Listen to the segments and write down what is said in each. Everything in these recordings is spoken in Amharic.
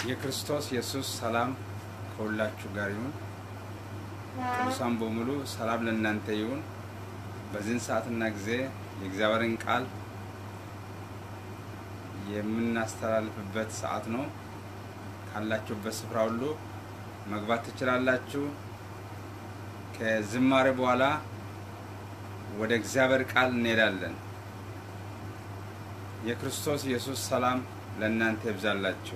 የክርስቶስ ኢየሱስ ሰላም ከሁላችሁ ጋር ይሁን። ቅዱሳን በሙሉ ሰላም ለእናንተ ይሁን። በዚህን ሰዓትና ጊዜ የእግዚአብሔርን ቃል የምናስተላልፍበት ሰዓት ነው። ካላችሁበት ስፍራ ሁሉ መግባት ትችላላችሁ። ከዝማሬ በኋላ ወደ እግዚአብሔር ቃል እንሄዳለን። የክርስቶስ ኢየሱስ ሰላም ለእናንተ ይብዛላችሁ።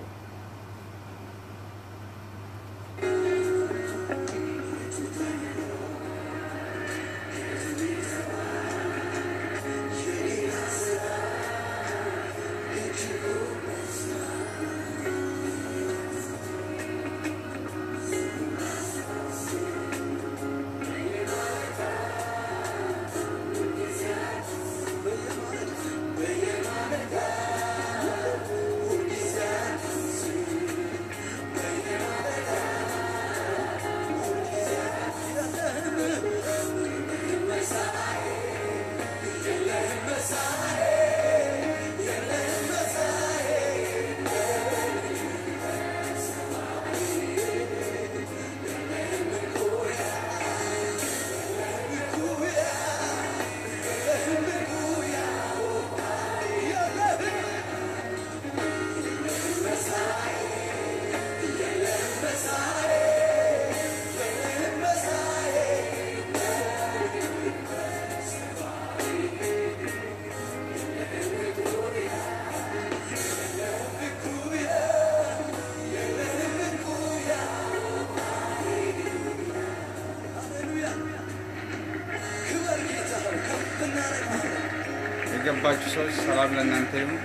የገባችሁ ሰዎች ሰላም ለእናንተ ይሁን።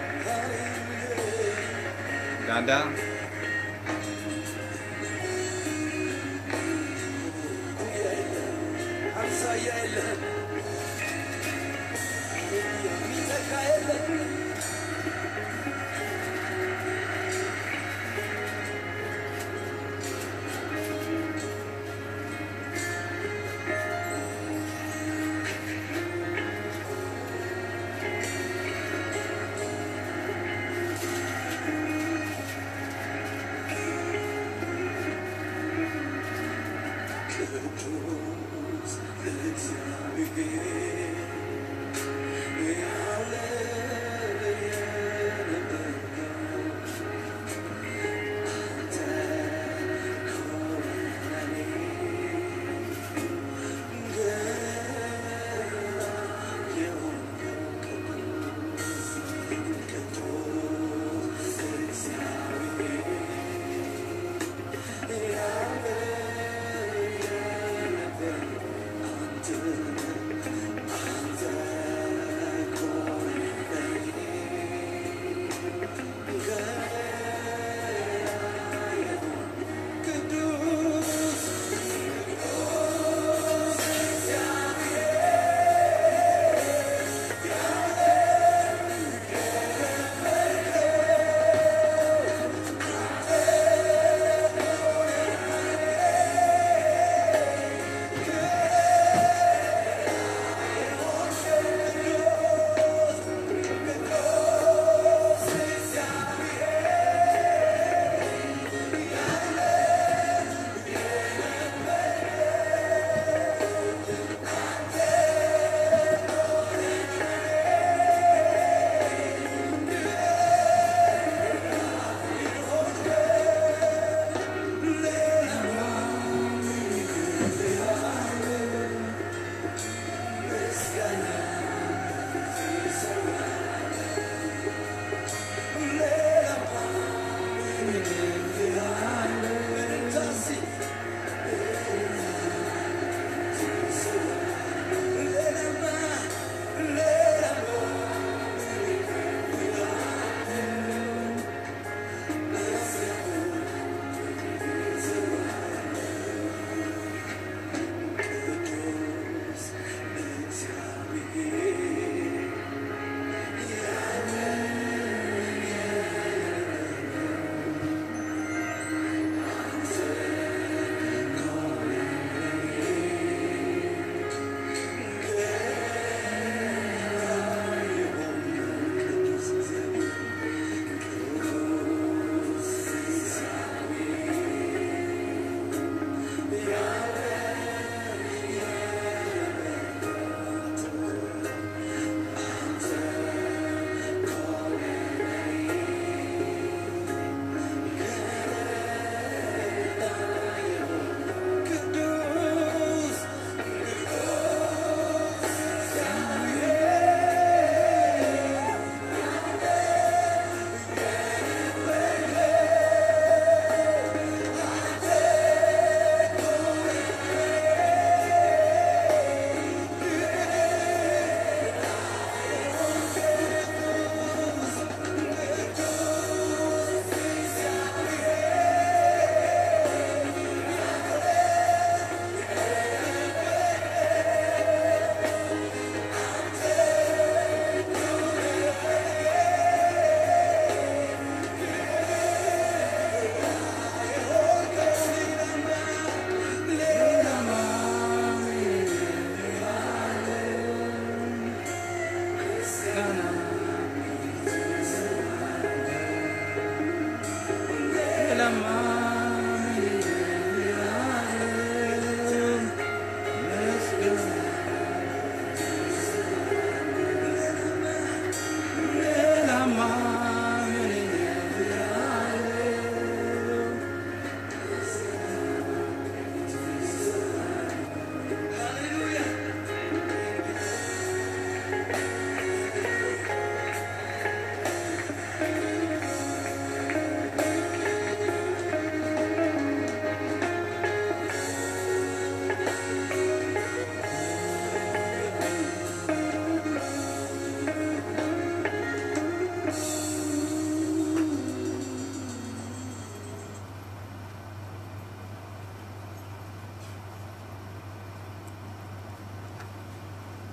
ዳዳ ቅዱስ እግዚአብሔር ያለ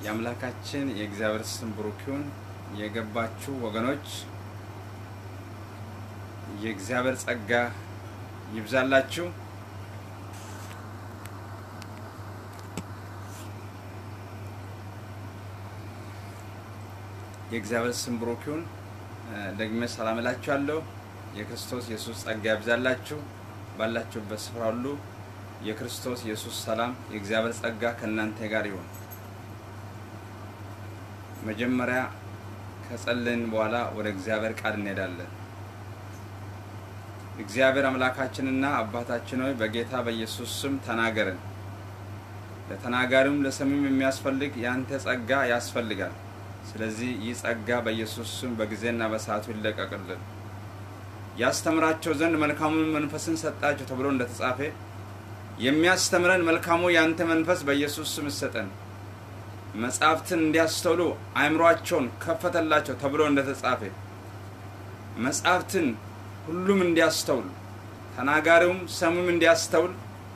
የአምላካችን የእግዚአብሔር ስም ብሩክ ይሁን። የገባችሁ ወገኖች የእግዚአብሔር ጸጋ ይብዛላችሁ። የእግዚአብሔር ስም ብሩክ ይሁን። ደግሜ ሰላም እላችኋለሁ። የክርስቶስ ኢየሱስ ጸጋ ይብዛላችሁ። ባላችሁበት ስፍራ ሁሉ የክርስቶስ ኢየሱስ ሰላም የእግዚአብሔር ጸጋ ከእናንተ ጋር ይሁን። መጀመሪያ ከጸለይን በኋላ ወደ እግዚአብሔር ቃል እንሄዳለን። እግዚአብሔር አምላካችንና አባታችን ሆይ በጌታ በኢየሱስ ስም ተናገረን። ለተናጋሪውም ለሰሚም የሚያስፈልግ የአንተ ጸጋ ያስፈልጋል። ስለዚህ ይህ ጸጋ በኢየሱስ ስም በጊዜና በሰዓቱ ይለቀቅልን። ያስተምራቸው ዘንድ መልካሙን መንፈስን ሰጣቸው ተብሎ እንደተጻፈ የሚያስተምረን መልካሙ የአንተ መንፈስ በኢየሱስ ስም ይሰጠን። መጻሕፍትን እንዲያስተውሉ አእምሯቸውን ከፈተላቸው ተብሎ እንደተጻፈ መጻሕፍትን ሁሉም እንዲያስተውል ተናጋሪውም ሰሙም እንዲያስተውል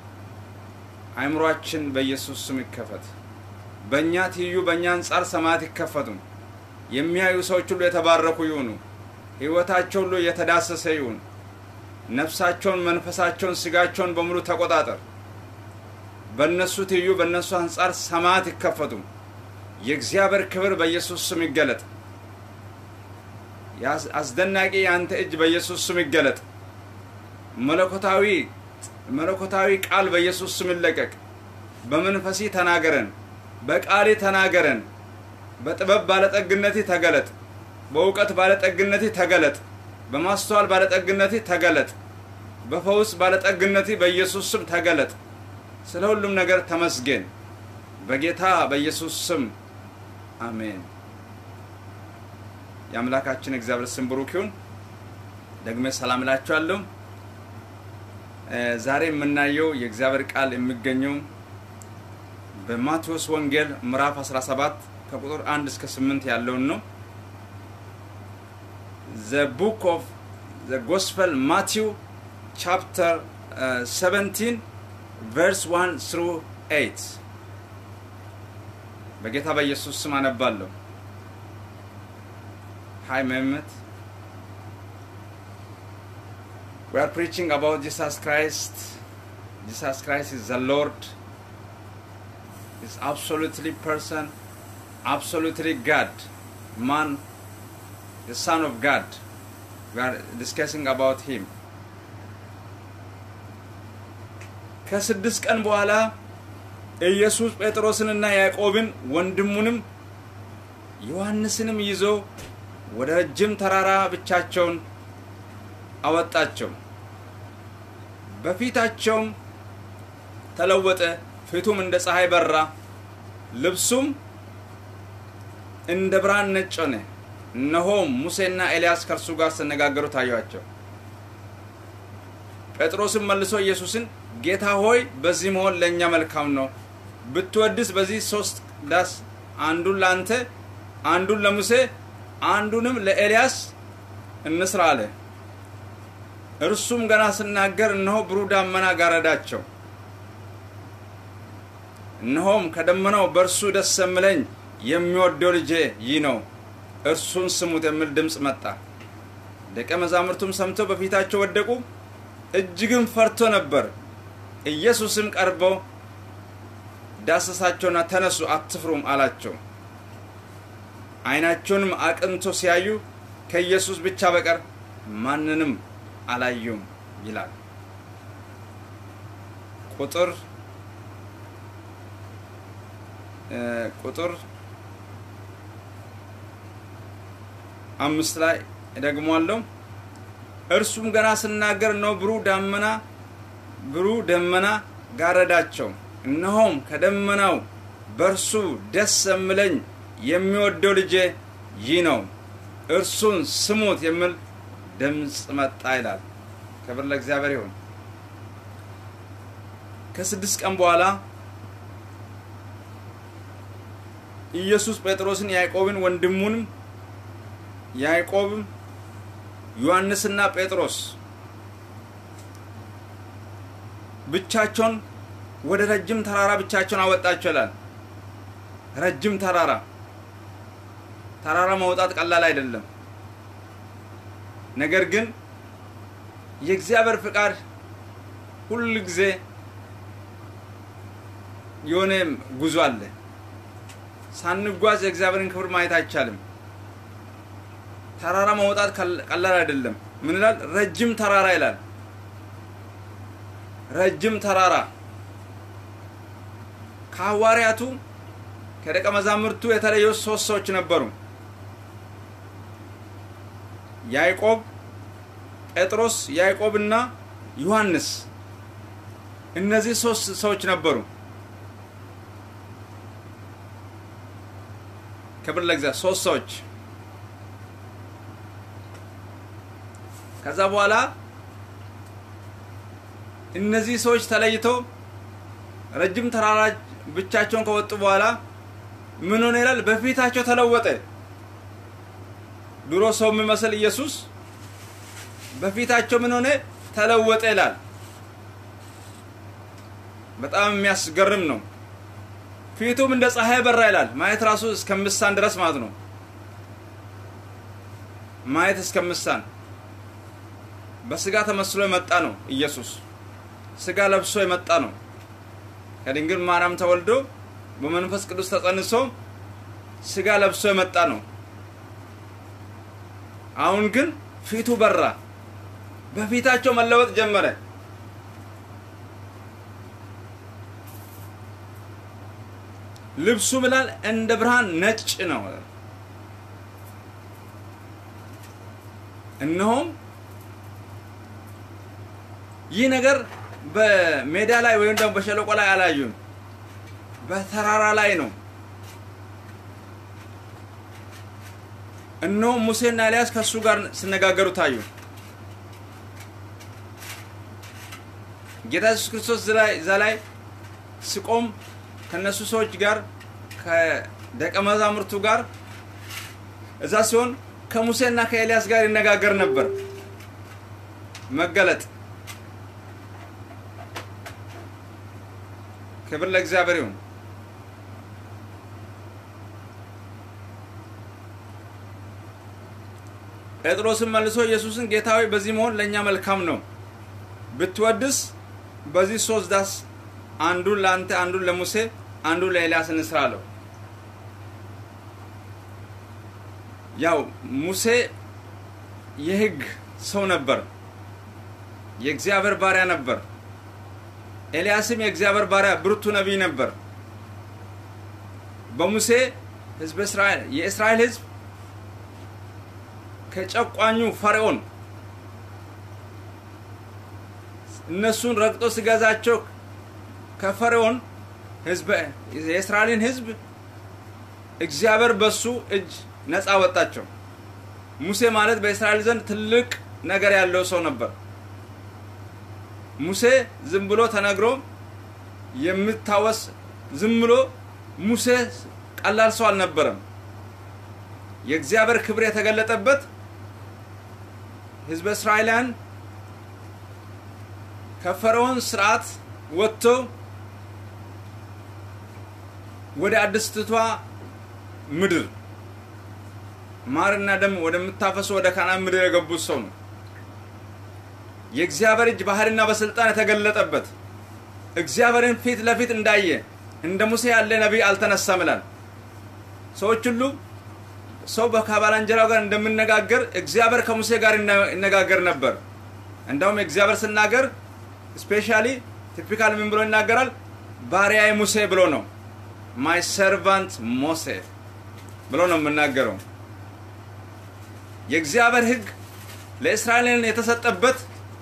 አእምሯችን በኢየሱስ ስም ይከፈት። በእኛ ትይዩ በእኛ አንጻር ሰማያት ይከፈቱ። የሚያዩ ሰዎች ሁሉ የተባረኩ ይሁኑ። ሕይወታቸው ሁሉ የተዳሰሰ ይሁን። ነፍሳቸውን፣ መንፈሳቸውን፣ ስጋቸውን በሙሉ ተቆጣጠር። በእነሱ ትይዩ በእነሱ አንጻር ሰማያት ይከፈቱ። የእግዚአብሔር ክብር በኢየሱስ ስም ይገለጥ። አስደናቂ የአንተ እጅ በኢየሱስ ስም ይገለጥ። መለኮታዊ መለኮታዊ ቃል በኢየሱስ ስም ይለቀቅ። በመንፈሲ ተናገረን፣ በቃሌ ተናገረን። በጥበብ ባለጠግነቴ ተገለጥ። በእውቀት ባለጠግነቴ ተገለጥ። በማስተዋል ባለጠግነቴ ተገለጥ። በፈውስ ባለጠግነቴ በኢየሱስ ስም ተገለጥ። ስለ ሁሉም ነገር ተመስገን። በጌታ በኢየሱስ ስም አሜን። የአምላካችን እግዚአብሔር ስም ብሩክ ይሁን። ደግሜ ሰላም እላችኋለሁ። ዛሬ የምናየው የእግዚአብሔር ቃል የሚገኘው በማቴዎስ ወንጌል ምዕራፍ 17 ከቁጥር 1 እስከ 8 ያለውን ነው። ዘ ቡክ ኦፍ ዘ ጎስፐል ማቲው ቻፕተር 17 ቨርስ 1 ስሩ 8 በጌታ በኢየሱስ ስም አነባለሁ። ሀይ መህመት We are preaching about Jesus Christ. Jesus Christ is the Lord. Is absolutely person, absolutely God, man, the Son of God. We are discussing about him. ከስድስት ቀን በኋላ ኢየሱስ ጴጥሮስንና ያዕቆብን ወንድሙንም ዮሐንስንም ይዞ ወደ ረጅም ተራራ ብቻቸውን አወጣቸው። በፊታቸውም ተለወጠ፣ ፊቱም እንደ ፀሐይ በራ፣ ልብሱም እንደ ብርሃን ነጭ ሆነ። እነሆም ሙሴና ኤልያስ ከእርሱ ጋር ሲነጋገሩ ታዩአቸው። ጴጥሮስም መልሶ ኢየሱስን ጌታ ሆይ በዚህ መሆን ለእኛ መልካም ነው። ብትወድስ በዚህ ሶስት ዳስ አንዱን ለአንተ፣ አንዱን ለሙሴ፣ አንዱንም ለኤልያስ እንስራ አለ። እርሱም ገና ስናገር እነሆ ብሩህ ደመና ጋረዳቸው። እነሆም ከደመናው በእርሱ ደስ የምለኝ የሚወደው ልጄ ይህ ነው፣ እርሱን ስሙት የሚል ድምፅ መጣ። ደቀ መዛሙርቱም ሰምተው በፊታቸው ወደቁ፣ እጅግም ፈርቶ ነበር። ኢየሱስም ቀርቦ ዳሰሳቸውና ተነሱ፣ አትፍሩም አላቸው። ዓይናቸውንም አቅንቶ ሲያዩ ከኢየሱስ ብቻ በቀር ማንንም አላዩም ይላል። ቁጥር ቁጥር አምስት ላይ ደግሟለሁ። እርሱም ገና ስናገር ነው ብሩህ ደመና ብሩህ ደመና ጋረዳቸው። እነሆም ከደመናው በእርሱ ደስ የምለኝ የሚወደው ልጄ ይህ ነው፣ እርሱን ስሙት የሚል ድምፅ መጣ ይላል። ክብር ለእግዚአብሔር ይሁን። ከስድስት ቀን በኋላ ኢየሱስ ጴጥሮስን፣ ያዕቆብን ወንድሙንም ያዕቆብም ዮሐንስና ጴጥሮስ ብቻቸውን ወደ ረጅም ተራራ ብቻቸውን አወጣቸው ይላል። ረጅም ተራራ ተራራ መውጣት ቀላል አይደለም። ነገር ግን የእግዚአብሔር ፍቃድ ሁል ጊዜ የሆነ ጉዞ አለ። ሳንጓዝ የእግዚአብሔርን ክብር ማየት አይቻልም። ተራራ መውጣት ቀላል አይደለም። ምን ይላል? ረጅም ተራራ ይላል። ረጅም ተራራ ከሐዋርያቱ ከደቀ መዛሙርቱ የተለዩ ሶስት ሰዎች ነበሩ። ያዕቆብ፣ ጴጥሮስ፣ ያዕቆብና ዮሐንስ። እነዚህ ሶስት ሰዎች ነበሩ። ክብር ለእግዚአብሔር። ሶስት ሰዎች ከዛ በኋላ እነዚህ ሰዎች ተለይተው ረጅም ተራራ ብቻቸውን ከወጡ በኋላ ምን ሆነ ይላል? በፊታቸው ተለወጠ። ድሮ ሰው የሚመስል ኢየሱስ በፊታቸው ምን ሆነ? ተለወጠ ይላል። በጣም የሚያስገርም ነው። ፊቱም እንደ ፀሐይ በራ ይላል። ማየት ራሱ እስከምሳን ድረስ ማለት ነው። ማየት እስከምሳን በስጋ ተመስሎ የመጣ ነው ኢየሱስ። ስጋ ለብሶ የመጣ ነው። ከድንግል ማርያም ተወልዶ በመንፈስ ቅዱስ ተጸንሶ ስጋ ለብሶ የመጣ ነው። አሁን ግን ፊቱ በራ፣ በፊታቸው መለወጥ ጀመረ። ልብሱ ብላል እንደ ብርሃን ነጭ ነው። እነሆም ይህ ነገር በሜዳ ላይ ወይም ደግሞ በሸለቆ ላይ አላዩም፣ በተራራ ላይ ነው። እነሆ ሙሴና ኤልያስ ከእሱ ጋር ሲነጋገሩ ታዩ። ጌታ ኢየሱስ ክርስቶስ እዛ ላይ ሲቆም ከነሱ ሰዎች ጋር ከደቀ መዛሙርቱ ጋር እዛ ሲሆን ከሙሴና ከኤልያስ ጋር ይነጋገር ነበር። መገለጥ ክብር ለእግዚአብሔር ይሁን። ጴጥሮስም መልሶ ኢየሱስን ጌታ ሆይ በዚህ መሆን ለእኛ መልካም ነው፣ ብትወድስ በዚህ ሶስት ዳስ አንዱን ለአንተ፣ አንዱን ለሙሴ፣ አንዱን ለኤልያስ እንስራ አለው። ያው ሙሴ የሕግ ሰው ነበር፣ የእግዚአብሔር ባሪያ ነበር። ኤልያስም የእግዚአብሔር ባሪያ ብርቱ ነቢይ ነበር። በሙሴ ህዝብ እስራኤል የእስራኤል ህዝብ ከጨቋኙ ፈርዖን እነሱን ረግጦ ሲገዛቸው ከፈርዖን ህዝብ የእስራኤልን ህዝብ እግዚአብሔር በሱ እጅ ነፃ ወጣቸው። ሙሴ ማለት በእስራኤል ዘንድ ትልቅ ነገር ያለው ሰው ነበር። ሙሴ ዝም ብሎ ተነግሮ የምታወስ ዝም ብሎ ሙሴ ቀላል ሰው አልነበረም። የእግዚአብሔር ክብር የተገለጠበት ህዝበ እስራኤላውያን ከፈርዖን ስርዓት ወጥቶ ወደ አዲስቷ ምድር ማርና ደም ወደምታፈሱ ወደ ካናን ምድር የገቡት ሰው ነው። የእግዚአብሔር እጅ ባህልና በስልጣን የተገለጠበት እግዚአብሔርን ፊት ለፊት እንዳየ እንደ ሙሴ ያለ ነቢይ አልተነሳም ይላል። ሰዎች ሁሉ ሰው ከባልንጀራው ጋር እንደምነጋገር እግዚአብሔር ከሙሴ ጋር ይነጋገር ነበር። እንደውም እግዚአብሔር ስናገር ስፔሻሊ ቲፒካል ምን ብሎ ይናገራል? ባሪያዬ ሙሴ ብሎ ነው። ማይ ሰርቫንት ሞሴ ብሎ ነው የምናገረው። የእግዚአብሔር ሕግ ለእስራኤልን የተሰጠበት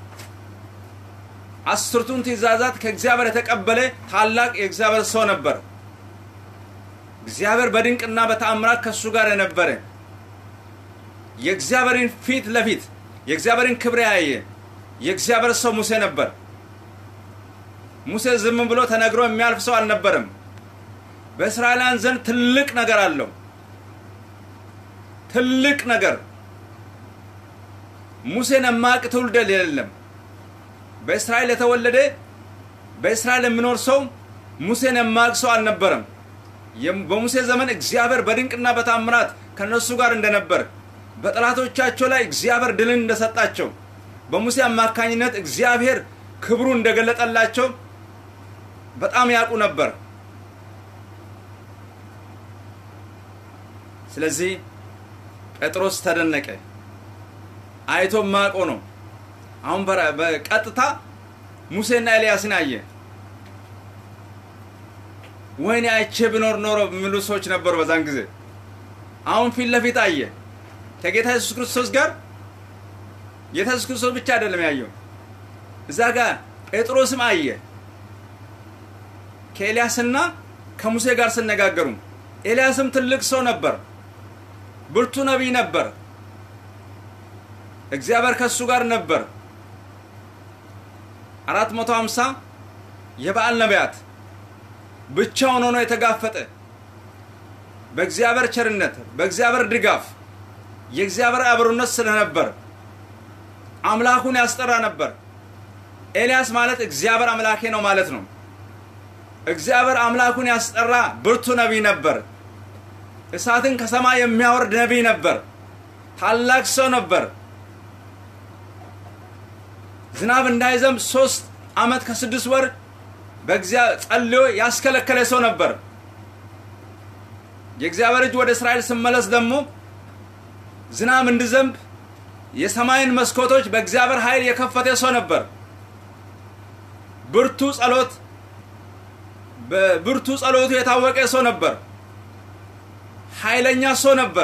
አስርቱን ትእዛዛት ከእግዚአብሔር የተቀበለ ታላቅ የእግዚአብሔር ሰው ነበር። እግዚአብሔር በድንቅና በተአምራት ከእሱ ጋር የነበረ የእግዚአብሔርን ፊት ለፊት የእግዚአብሔርን ክብር ያየ የእግዚአብሔር ሰው ሙሴ ነበር። ሙሴ ዝም ብሎ ተነግሮ የሚያልፍ ሰው አልነበረም። በእስራኤላውያን ዘንድ ትልቅ ነገር አለው። ትልቅ ነገር ሙሴን የማያውቅ ትውልድ የለም። በእስራኤል የተወለደ በእስራኤል የሚኖር ሰው ሙሴን የማያውቅ ሰው አልነበረም። በሙሴ ዘመን እግዚአብሔር በድንቅና በታምራት ከነሱ ጋር እንደነበር በጠላቶቻቸው ላይ እግዚአብሔር ድልን እንደሰጣቸው በሙሴ አማካኝነት እግዚአብሔር ክብሩ እንደገለጠላቸው በጣም ያውቁ ነበር። ስለዚህ ጴጥሮስ ተደነቀ። አይቶ ማቆ ነው። አሁን በቀጥታ ሙሴና ኤልያስን አየ። ወይኔ አይቼ ብኖር ኖሮ የሚሉ ሰዎች ነበሩ በዛን ጊዜ። አሁን ፊት ለፊት አየ ከጌታ ኢየሱስ ክርስቶስ ጋር። ጌታ ኢየሱስ ክርስቶስ ብቻ አይደለም ያየው፣ እዛ ጋር ጴጥሮስም አየ ከኤልያስና ከሙሴ ጋር ሲነጋገሩ። ኤልያስም ትልቅ ሰው ነበር፣ ብርቱ ነቢይ ነበር። እግዚአብሔር ከእሱ ጋር ነበር። አራት መቶ ሀምሳ የበዓል ነቢያት ብቻውን ሆኖ የተጋፈጠ በእግዚአብሔር ቸርነት በእግዚአብሔር ድጋፍ የእግዚአብሔር አብሮነት ስለነበር አምላኩን ያስጠራ ነበር። ኤልያስ ማለት እግዚአብሔር አምላኬ ነው ማለት ነው። እግዚአብሔር አምላኩን ያስጠራ ብርቱ ነቢይ ነበር። እሳትን ከሰማይ የሚያወርድ ነቢይ ነበር። ታላቅ ሰው ነበር። ዝናብ እንዳይዘንብ ሶስት ዓመት ከስድስት ወር በእግዚአብሔር ጸልዮ ያስከለከለ ሰው ነበር። የእግዚአብሔር እጅ ወደ እስራኤል ስመለስ ደግሞ ዝናብ እንዲዘንብ የሰማይን መስኮቶች በእግዚአብሔር ኃይል የከፈተ ሰው ነበር። ብርቱ ጸሎት በብርቱ ጸሎቱ የታወቀ ሰው ነበር። ኃይለኛ ሰው ነበር።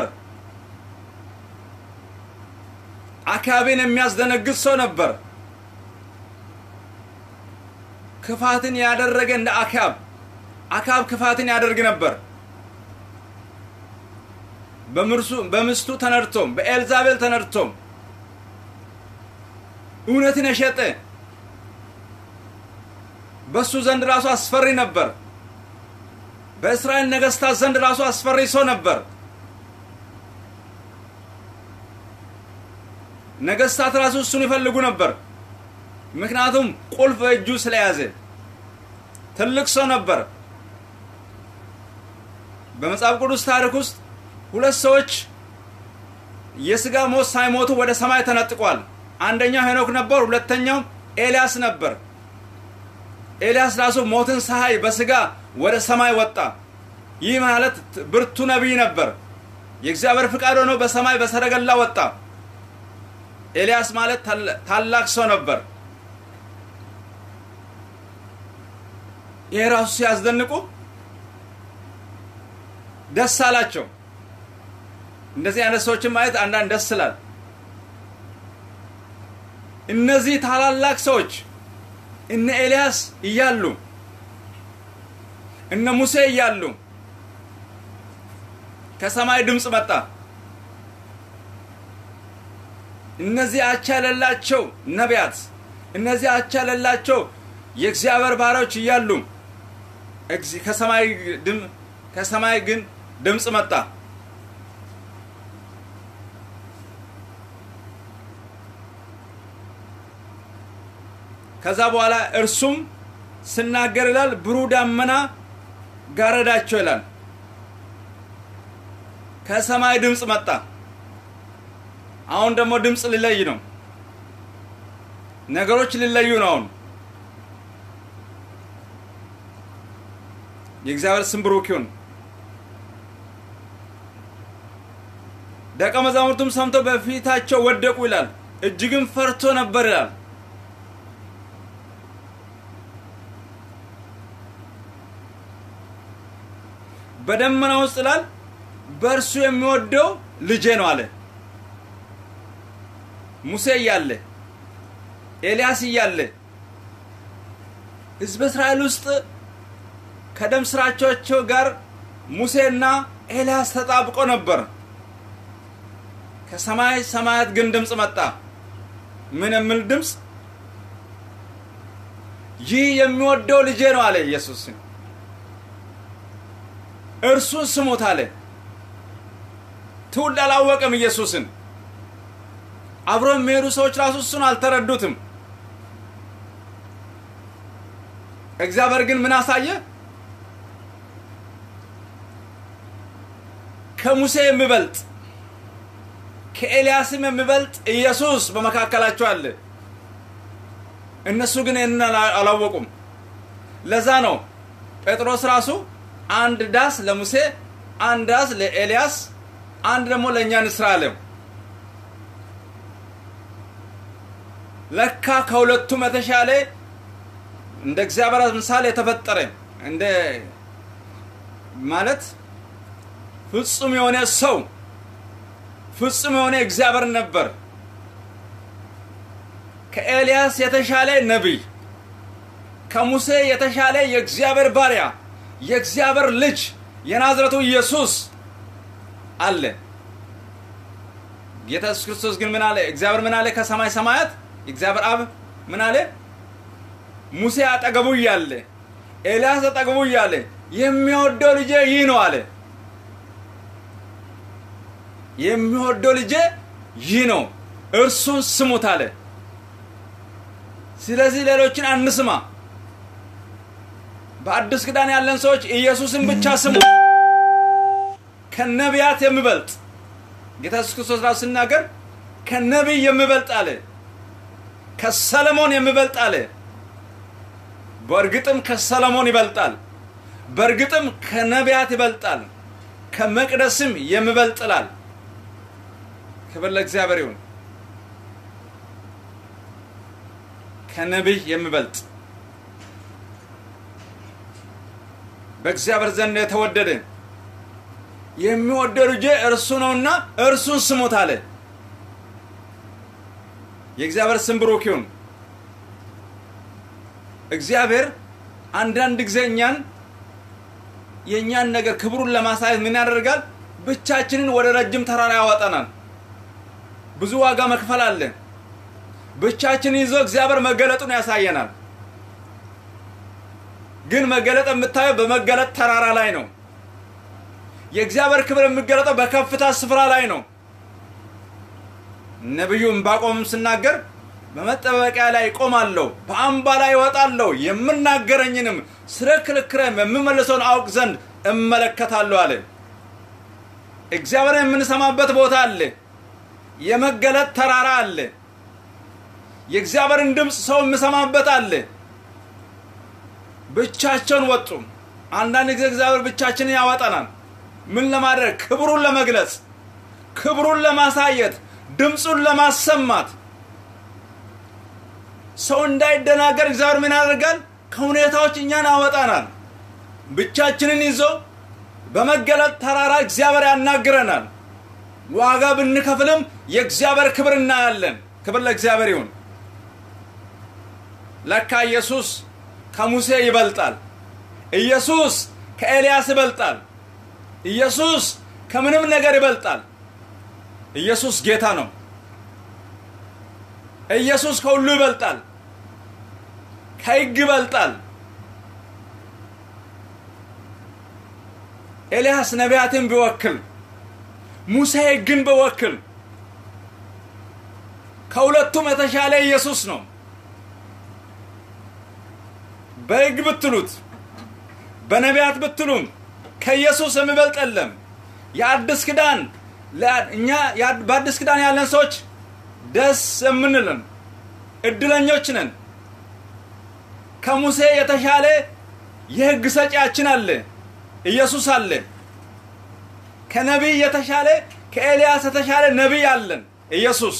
አካባቢን የሚያስደነግጥ ሰው ነበር። ክፋትን ያደረገ እንደ አካብ አካብ ክፋትን ያደርግ ነበር። በምስቱ ተነድቶም በኤልዛቤል ተነድቶም እውነትን የሸጠ በእሱ ዘንድ ራሱ አስፈሪ ነበር። በእስራኤል ነገስታት ዘንድ ራሱ አስፈሪ ሰው ነበር። ነገስታት ራሱ እሱን ይፈልጉ ነበር። ምክንያቱም ቁልፍ እጁ ስለያዘ ትልቅ ሰው ነበር። በመጽሐፍ ቅዱስ ታሪክ ውስጥ ሁለት ሰዎች የስጋ ሞት ሳይሞቱ ወደ ሰማይ ተነጥቋል። አንደኛው ሄኖክ ነበር፣ ሁለተኛው ኤልያስ ነበር። ኤልያስ ራሱ ሞትን ሳይ በስጋ ወደ ሰማይ ወጣ። ይህ ማለት ብርቱ ነቢይ ነበር። የእግዚአብሔር ፍቃድ ሆኖ በሰማይ በሰረገላ ወጣ። ኤልያስ ማለት ታላቅ ሰው ነበር። ይሄ ራሱ ሲያስደንቁ ደስ አላቸው። እንደዚህ አይነት ሰዎችን ማየት አንዳንድ ደስ ይላል። እነዚህ ታላላቅ ሰዎች እነ ኤልያስ እያሉ እነ ሙሴ እያሉ ከሰማይ ድምፅ መጣ። እነዚህ አቻ የሌላቸው ነቢያት፣ እነዚህ አቻ የሌላቸው የእግዚአብሔር ባሪያዎች እያሉ ከሰማይ ከሰማይ ግን ድምፅ መጣ። ከዛ በኋላ እርሱም ስናገር ይላል ብሩህ ደመና ጋረዳቸው ይላል። ከሰማይ ድምፅ መጣ። አሁን ደግሞ ድምፅ ሊለይ ነው። ነገሮች ሊለዩ ነው። አሁን የእግዚአብሔር ስም ብሩክ ይሁን። ደቀ መዛሙርቱም ሰምተው በፊታቸው ወደቁ ይላል። እጅግም ፈርቶ ነበር ይላል። በደመና ውስጥ ይላል በእርሱ የሚወደው ልጄ ነው አለ። ሙሴ እያለ ኤልያስ እያለ ሕዝበ እስራኤል ውስጥ ከደም ስራቸው ጋር ሙሴና ኤልያስ ተጣብቆ ነበር። ከሰማይ ሰማያት ግን ድምፅ መጣ። ምን የሚል ድምፅ? ይህ የሚወደው ልጄ ነው አለ ኢየሱስ። እርሱን ስሙት አለ። ትውልድ አላወቅም ኢየሱስን። አብሮ የሚሄዱ ሰዎች ራሱ እሱን አልተረዱትም። እግዚአብሔር ግን ምን አሳየ? ከሙሴ የሚበልጥ ከኤልያስም የሚበልጥ ኢየሱስ በመካከላቸው አለ። እነሱ ግን ይህንን አላወቁም። ለዛ ነው ጴጥሮስ ራሱ አንድ ዳስ ለሙሴ፣ አንድ ዳስ ለኤልያስ፣ አንድ ደግሞ ለእኛ ንስራ አለው። ለካ ከሁለቱም የተሻለ እንደ እግዚአብሔር ምሳሌ የተፈጠረ እንደ ማለት ፍጹም የሆነ ሰው ፍጹም የሆነ እግዚአብሔር ነበር። ከኤልያስ የተሻለ ነቢይ፣ ከሙሴ የተሻለ የእግዚአብሔር ባሪያ፣ የእግዚአብሔር ልጅ የናዝረቱ ኢየሱስ አለ። ጌታ ኢየሱስ ክርስቶስ ግን ምን አለ? እግዚአብሔር ምን አለ? ከሰማይ ሰማያት እግዚአብሔር አብ ምን አለ? ሙሴ አጠገቡ እያለ ኤልያስ አጠገቡ እያለ የሚወደው ልጄ ይህ ነው አለ። የሚወደው ልጄ ይህ ነው፣ እርሱን ስሙት አለ። ስለዚህ ሌሎችን አንስማ። በአዲስ ኪዳን ያለን ሰዎች ኢየሱስን ብቻ ስሙ። ከነቢያት የሚበልጥ ጌታ ኢየሱስ ክርስቶስ ራሱ ሲናገር ከነቢይ የሚበልጥ አለ። ከሰለሞን የሚበልጥ አለ። በእርግጥም ከሰለሞን ይበልጣል። በእርግጥም ከነቢያት ይበልጣል። ከመቅደስም የሚበልጥላል። ክብር ለእግዚአብሔር ይሁን። ከነቢይ የሚበልጥ በእግዚአብሔር ዘንድ የተወደደ የሚወደው ልጄ እርሱ ነውና እርሱን ስሙት አለ። የእግዚአብሔር ስም ብሩክ ይሁን። እግዚአብሔር አንዳንድ ጊዜ እኛን የእኛን ነገር ክብሩን ለማሳየት ምን ያደርጋል? ብቻችንን ወደ ረጅም ተራራ ያወጣናል። ብዙ ዋጋ መክፈል አለ። ብቻችንን ይዞ እግዚአብሔር መገለጡን ያሳየናል። ግን መገለጥ የምታየው በመገለጥ ተራራ ላይ ነው። የእግዚአብሔር ክብር የሚገለጠው በከፍታ ስፍራ ላይ ነው። ነቢዩ ዕንባቆምም ስናገር በመጠበቂያ ላይ እቆማለሁ፣ በአምባ ላይ እወጣለሁ፣ የምናገረኝንም ስለ ክርክሬም የምመልሰውን አውቅ ዘንድ እመለከታለሁ አለ። እግዚአብሔርን የምንሰማበት ቦታ አለ። የመገለጥ ተራራ አለ። የእግዚአብሔርን ድምፅ ሰው የሚሰማበት አለ። ብቻቸውን ወጡ። አንዳንድ ጊዜ እግዚአብሔር ብቻችንን ያወጣናል። ምን ለማድረግ? ክብሩን ለመግለጽ፣ ክብሩን ለማሳየት፣ ድምፁን ለማሰማት ሰው እንዳይደናገር እግዚአብሔር ምን ያደርጋል? ከሁኔታዎች እኛን ያወጣናል። ብቻችንን ይዞ በመገለጥ ተራራ እግዚአብሔር ያናግረናል። ዋጋ ብንከፍልም የእግዚአብሔር ክብር እናያለን። ክብር ለእግዚአብሔር ይሁን። ለካ ኢየሱስ ከሙሴ ይበልጣል። ኢየሱስ ከኤልያስ ይበልጣል። ኢየሱስ ከምንም ነገር ይበልጣል። ኢየሱስ ጌታ ነው። ኢየሱስ ከሁሉ ይበልጣል። ከሕግ ይበልጣል። ኤልያስ ነቢያትን ቢወክል፣ ሙሴ ሕግን ቢወክል ከሁለቱም የተሻለ ኢየሱስ ነው። በሕግ ብትሉት በነቢያት ብትሉም ከኢየሱስ የሚበልጥ የለም። የአዲስ ኪዳን እኛ በአዲስ ኪዳን ያለን ሰዎች ደስ የምንልን እድለኞች ነን። ከሙሴ የተሻለ የሕግ ሰጪያችን አለ፣ ኢየሱስ አለ። ከነቢይ የተሻለ ከኤልያስ የተሻለ ነቢይ አለን፣ ኢየሱስ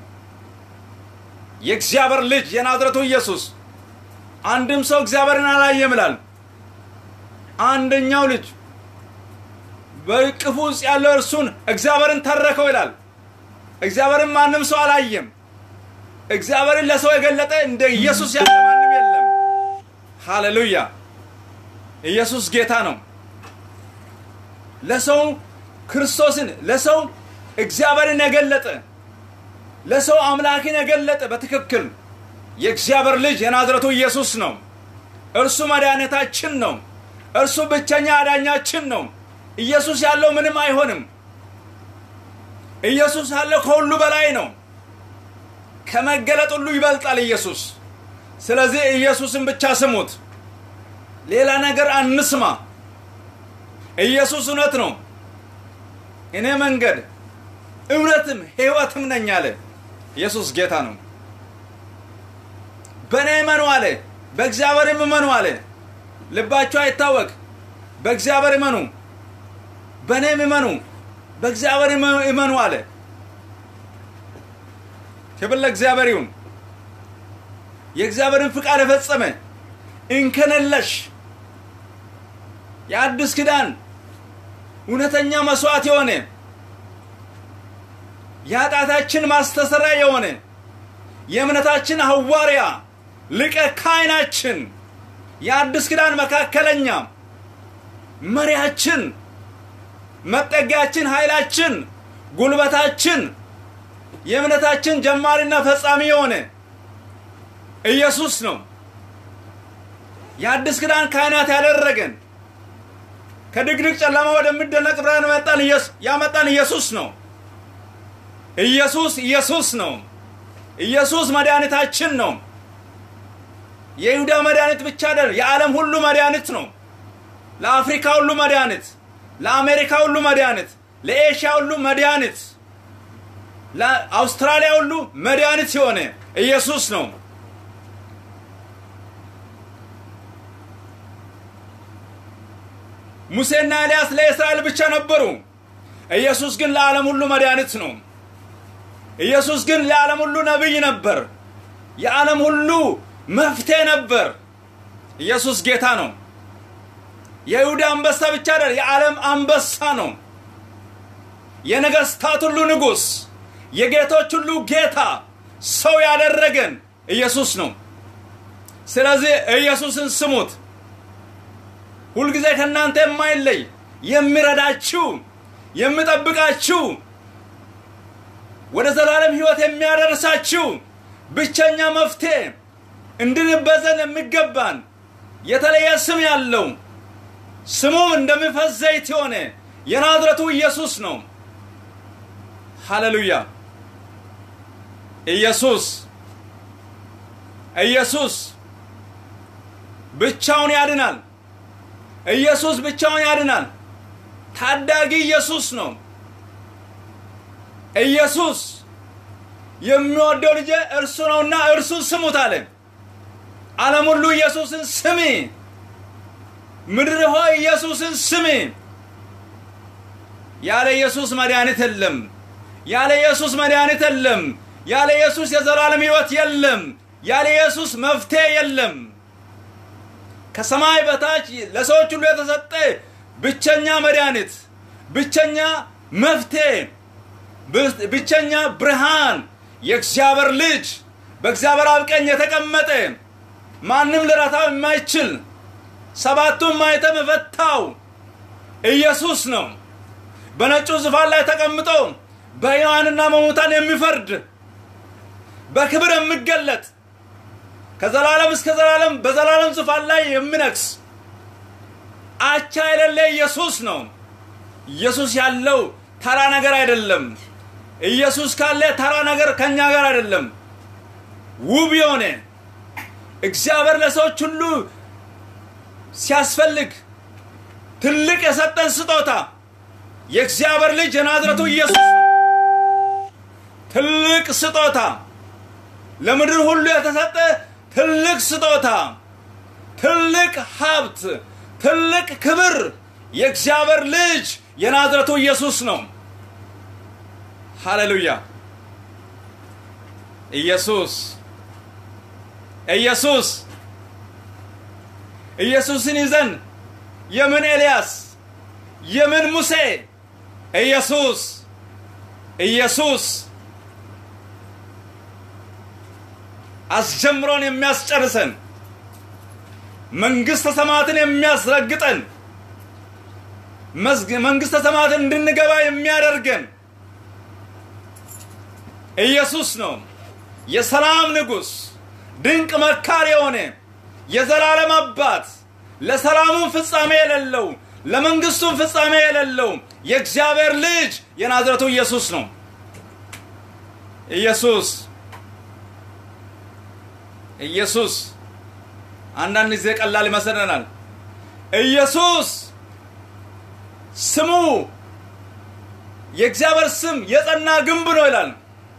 የእግዚአብሔር ልጅ የናዝረቱ ኢየሱስ። አንድም ሰው እግዚአብሔርን አላየም ይላል። አንደኛው ልጅ በእቅፉ ውስጥ ያለው እርሱን እግዚአብሔርን ተረከው ይላል። እግዚአብሔርን ማንም ሰው አላየም። እግዚአብሔርን ለሰው የገለጠ እንደ ኢየሱስ ያለ ማንም የለም። ሃሌሉያ! ኢየሱስ ጌታ ነው። ለሰው ክርስቶስን ለሰው እግዚአብሔርን የገለጠ ለሰው አምላክን የገለጠ በትክክል የእግዚአብሔር ልጅ የናዝረቱ ኢየሱስ ነው። እርሱ መድኃኒታችን ነው። እርሱ ብቸኛ አዳኛችን ነው። ኢየሱስ ያለው ምንም አይሆንም። ኢየሱስ ያለው ከሁሉ በላይ ነው። ከመገለጥ ሁሉ ይበልጣል ኢየሱስ። ስለዚህ ኢየሱስን ብቻ ስሙት፣ ሌላ ነገር አንስማ። ኢየሱስ እውነት ነው። እኔ መንገድ እውነትም ሕይወትም ነኝ አለ። ኢየሱስ ጌታ ነው። በእኔ እመኑ አለ። በእግዚአብሔርም እመኑ አለ። ልባችሁ አይታወቅ። በእግዚአብሔር እመኑ፣ በእኔም እመኑ፣ በእግዚአብሔር እመኑ አለ። ክብር ለእግዚአብሔር ይሁን። የእግዚአብሔርን ፍቃድ የፈጸመ እንከን የለሽ የአዲስ ኪዳን እውነተኛ መስዋዕት የሆነ የኃጢአታችን ማስተሰሪያ የሆነ የእምነታችን ሐዋርያ ሊቀ ካህናችን የአዲስ ኪዳን መካከለኛ መሪያችን፣ መጠጊያችን፣ ኃይላችን፣ ጉልበታችን፣ የእምነታችን ጀማሪና ፈጻሚ የሆነ ኢየሱስ ነው። የአዲስ ኪዳን ካህናት ያደረገን ከድቅድቅ ጨለማ ወደሚደነቅ ብርሃን ያመጣን ኢየሱስ ነው። ኢየሱስ ኢየሱስ ነው። ኢየሱስ መድኃኒታችን ነው። የይሁዳ መድኃኒት ብቻ አይደል፣ የዓለም ሁሉ መድኃኒት ነው። ለአፍሪካ ሁሉ መድኃኒት፣ ለአሜሪካ ሁሉ መድኃኒት፣ ለኤሽያ ሁሉ መድኃኒት፣ ለአውስትራሊያ ሁሉ መድኃኒት የሆነ ኢየሱስ ነው። ሙሴና ኤልያስ ለእስራኤል ብቻ ነበሩ። ኢየሱስ ግን ለዓለም ሁሉ መድኃኒት ነው። ኢየሱስ ግን ለዓለም ሁሉ ነቢይ ነበር። የዓለም ሁሉ መፍትሄ ነበር። ኢየሱስ ጌታ ነው። የይሁዳ አንበሳ ብቻ አይደል፣ የዓለም አንበሳ ነው። የነገስታት ሁሉ ንጉሥ፣ የጌቶች ሁሉ ጌታ፣ ሰው ያደረገን ኢየሱስ ነው። ስለዚህ ኢየሱስን ስሙት። ሁልጊዜ ከእናንተ የማይለይ የሚረዳችሁ፣ የሚጠብቃችሁ፣ ወደ ዘላለም ሕይወት የሚያደርሳችሁ ብቸኛ መፍትሄ እንድንበዘን የሚገባን የተለየ ስም ያለው ስሙም እንደሚፈስ ዘይት የሆነ የናዝረቱ ኢየሱስ ነው። ሃሌሉያ! ኢየሱስ ኢየሱስ ብቻውን ያድናል። ኢየሱስ ብቻውን ያድናል። ታዳጊ ኢየሱስ ነው። ኢየሱስ የሚወደው ልጄ እርሱ ነውና እርሱን ስሙት አለ። ዓለም ሁሉ ኢየሱስን ስሚ፣ ምድር ሆይ ኢየሱስን ስሚ። ያለ ኢየሱስ መድኃኒት የለም። ያለ ኢየሱስ መድኃኒት የለም። ያለ ኢየሱስ የዘላለም ሕይወት የለም። ያለ ኢየሱስ መፍትሄ የለም። ከሰማይ በታች ለሰዎች ሁሉ የተሰጠ ብቸኛ መድኃኒት፣ ብቸኛ መፍትሄ፣ ብቸኛ ብርሃን የእግዚአብሔር ልጅ በእግዚአብሔር አብ ቀኝ የተቀመጠ ማንም ልረታው የማይችል ሰባቱን ማኅተም የፈታው ኢየሱስ ነው። በነጩ ዙፋን ላይ ተቀምጦ በሕያዋንና በሙታን የሚፈርድ በክብር የሚገለጥ ከዘላለም እስከ ዘላለም በዘላለም ዙፋን ላይ የሚነግስ አቻ የሌለ ኢየሱስ ነው። ኢየሱስ ያለው ተራ ነገር አይደለም። ኢየሱስ ካለ ተራ ነገር ከኛ ጋር አይደለም። ውብ የሆነ እግዚአብሔር ለሰዎች ሁሉ ሲያስፈልግ ትልቅ የሰጠን ስጦታ የእግዚአብሔር ልጅ የናዝረቱ ኢየሱስ ነው። ትልቅ ስጦታ ለምድር ሁሉ የተሰጠ ትልቅ ስጦታ፣ ትልቅ ሀብት፣ ትልቅ ክብር የእግዚአብሔር ልጅ የናዝረቱ ኢየሱስ ነው። ሃሌሉያ! ኢየሱስ ኢየሱስ ኢየሱስን ይዘን የምን ኤልያስ የምን ሙሴ ኢየሱስ ኢየሱስ አስጀምሮን የሚያስጨርሰን መንግሥተ ሰማያትን የሚያስረግጠን መንግሥተ ሰማያትን እንድንገባ የሚያደርገን ኢየሱስ ነው። የሰላም ንጉሥ፣ ድንቅ መካር የሆነ የዘላለም አባት፣ ለሰላሙም ፍጻሜ የሌለው ለመንግሥቱም ፍጻሜ የሌለው የእግዚአብሔር ልጅ የናዝረቱ ኢየሱስ ነው። ኢየሱስ ኢየሱስ አንዳንድ ጊዜ ቀላል ይመስለናል። ኢየሱስ ስሙ የእግዚአብሔር ስም የጸና ግንብ ነው ይላል።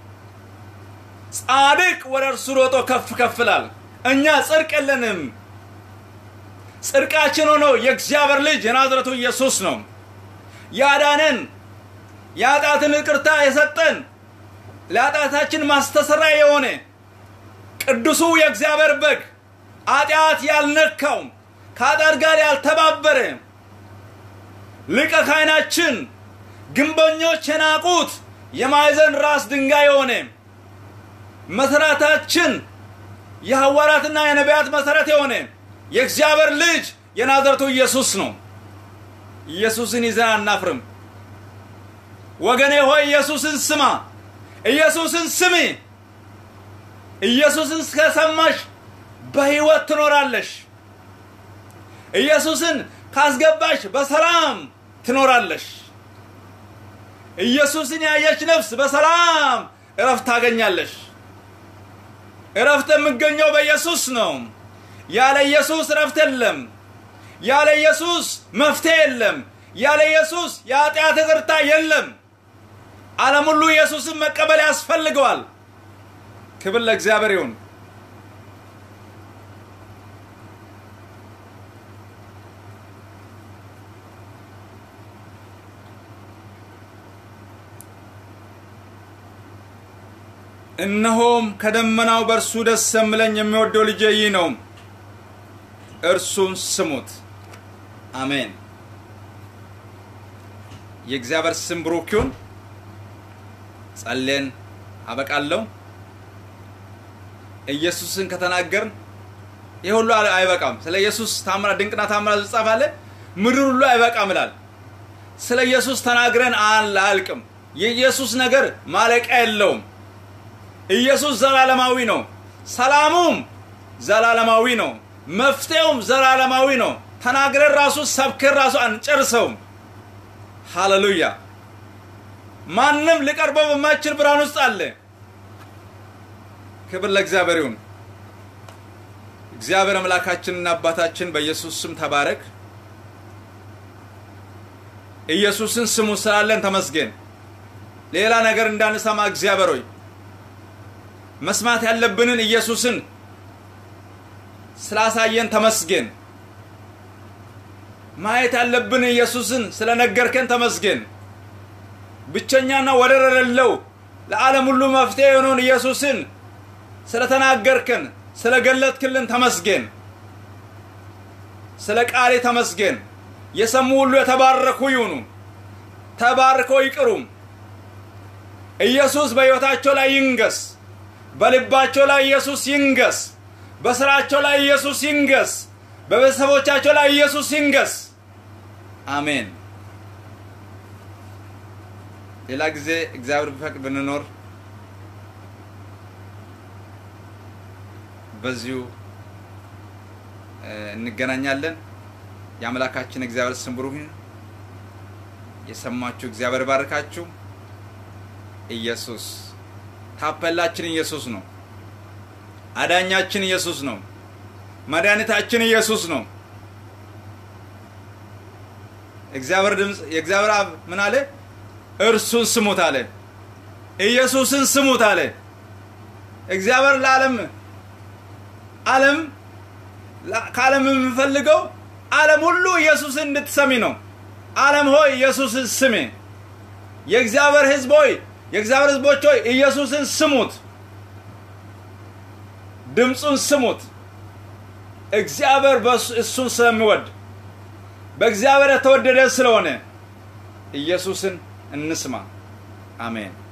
ጻድቅ ወደ እርሱ ሮጦ ከፍ ከፍ ይላል። እኛ ጽድቅ የለንም። ጽድቃችን ሆኖ የእግዚአብሔር ልጅ የናዝረቱ ኢየሱስ ነው ያዳነን፣ የኃጢአትን ይቅርታ የሰጠን፣ ለኃጢአታችን ማስተሰሪያ የሆነ ቅዱሱ የእግዚአብሔር በግ ኃጢአት ያልነካው ከኃጢአት ጋር ያልተባበረ ሊቀ ካህናችን ግንበኞች የናቁት የማዕዘን ራስ ድንጋይ የሆነ መሰረታችን የሐዋርያትና የነቢያት መሰረት የሆነ የእግዚአብሔር ልጅ የናዝረቱ ኢየሱስ ነው። ኢየሱስን ይዘን አናፍርም። ወገኔ ሆይ ኢየሱስን ስማ፣ ኢየሱስን ስሚ። ኢየሱስን ከሰማሽ በሕይወት ትኖራለሽ። ኢየሱስን ካስገባሽ በሰላም ትኖራለሽ። ኢየሱስን ያየች ነፍስ በሰላም እረፍት ታገኛለሽ። እረፍት የሚገኘው በኢየሱስ ነው። ያለ ኢየሱስ እረፍት የለም። ያለ ኢየሱስ መፍትሄ የለም። ያለ ኢየሱስ የኃጢአት ይቅርታ የለም። ዓለም ሁሉ ኢየሱስን መቀበል ያስፈልገዋል። ክብር ለእግዚአብሔር ይሁን። እነሆም ከደመናው በእርሱ ደስ የሚለኝ የሚወደው ልጄ ይህ ነው፣ እርሱን ስሙት። አሜን። የእግዚአብሔር ስም ብሩክ ይሁን። ጸሌን አበቃለሁ። ኢየሱስን ከተናገርን ይህ ሁሉ አይበቃም። ስለ ኢየሱስ ታምራ ድንቅና ታምራ ዝጻፍ አለ ምድር ሁሉ አይበቃም ይላል። ስለ ኢየሱስ ተናግረን አያልቅም። የኢየሱስ ነገር ማለቂያ የለውም። ኢየሱስ ዘላለማዊ ነው። ሰላሙም ዘላለማዊ ነው። መፍትሄውም ዘላለማዊ ነው። ተናግረን ራሱ ሰብከን ራሱ አንጨርሰውም። ሃሌሉያ! ማንም ሊቀርበው በማይችል ብርሃን ውስጥ አለ። ክብር ለእግዚአብሔር ይሁን። እግዚአብሔር አምላካችንና አባታችን በኢየሱስ ስም ተባረክ። ኢየሱስን ስሙ ስላለን ተመስገን። ሌላ ነገር እንዳንሰማ እግዚአብሔር ሆይ መስማት ያለብንን ኢየሱስን ስላሳየን ተመስገን። ማየት ያለብን ኢየሱስን ስለነገርከን ተመስገን። ብቸኛና ወደር የሌለው ለዓለም ሁሉ መፍትሄ የሆነውን ኢየሱስን ስለተናገርከን ስለገለጥክልን ተመስገን። ስለ ቃሌ ተመስገን። የሰሙ ሁሉ የተባረኩ ይሁኑ፣ ተባርከው ይቅሩም። ኢየሱስ በሕይወታቸው ላይ ይንገስ። በልባቸው ላይ ኢየሱስ ይንገስ። በስራቸው ላይ ኢየሱስ ይንገስ። በቤተሰቦቻቸው ላይ ኢየሱስ ይንገስ። አሜን። ሌላ ጊዜ እግዚአብሔር ቢፈቅድ ብንኖር በዚሁ እንገናኛለን። የአምላካችን እግዚአብሔር ስም ብሩክ ይሁን። የሰማችሁ እግዚአብሔር ባርካችሁ። ኢየሱስ ታፔላችን ኢየሱስ ነው። አዳኛችን ኢየሱስ ነው። መድኃኒታችን ኢየሱስ ነው። እግዚአብሔር ድምፅ የእግዚአብሔር አብ ምን አለ? እርሱን ስሙት አለ። ኢየሱስን ስሙት አለ። እግዚአብሔር ለዓለም ዓለም ከዓለም የምፈልገው ዓለም ሁሉ ኢየሱስን እንድትሰሚ ነው። ዓለም ሆይ ኢየሱስን ስሜ። የእግዚአብሔር ሕዝብ ሆይ የእግዚአብሔር ሕዝቦች ሆይ ኢየሱስን ስሙት፣ ድምፁን ስሙት። እግዚአብሔር እሱን ስለሚወድ በእግዚአብሔር የተወደደ ስለሆነ ኢየሱስን እንስማ። አሜን።